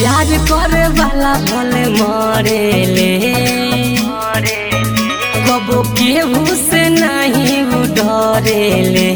प्यार करे वाला भले मरेले कबो केहू से नहीं उ डरेले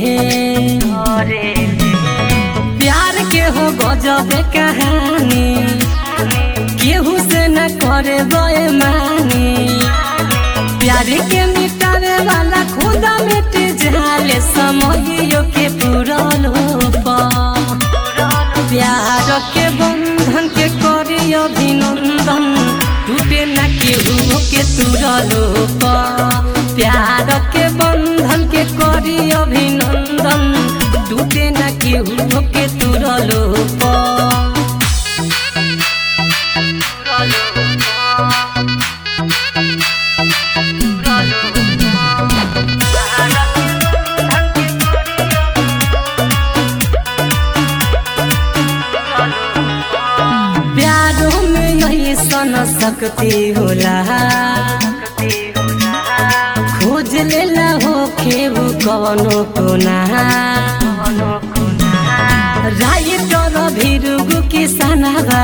प्यार के हो गजब कहानी केहू से न करे बेमानी प्यार के मिटावे वाला खुदा मिट जाले समयो के पूरल हो प्यार के बंधन के करी अभिनंदन टूटे न केहू के तुरलो प्यार के बंधन के करी अभिनंदन टूटे न केहू के तुरलो प्यारों में यही सन सकती होला खोज लेला हो खेबू कवनो कोना राय तर भिरुगु किसानबा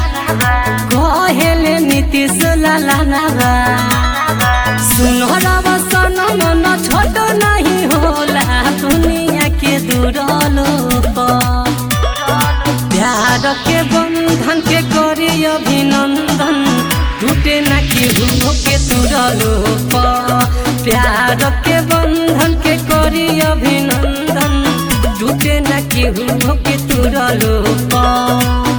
कहेले नीतीश लालानबा सुनहरा सन मन छोट नहीं होला दुनिया के दूरलो प्यार के बंधन के करी अभिनंदन टूटे न केहू के तुरलो प्यार के बंधन के करी अभिनंदन टूटे न केहू के तुरलो